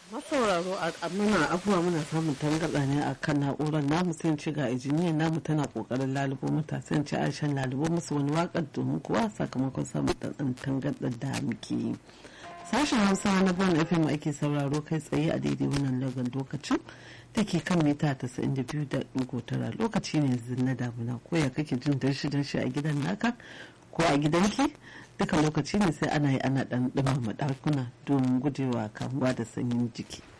masauraro a muna abubuwa muna samun tangarɗa ne a kan na'urar namu sai ci ga injiniyan namu tana kokarin lalubo mata sai ci aishan lalubo musu wani wakar domin kuwa sakamakon samun ɗan tangarɗar da muke yi sashen hausa na bon fm ake sauraro kai tsaye a daidai wannan lagon lokacin da ke kan mita 92.9 lokaci ne na damuna ko ya kake jin darshi darshi a gidan naka ko a gidanki duka lokaci ne sai ana yi ana dan dumama dakuna domin gujewa kamuwa da sanyin jiki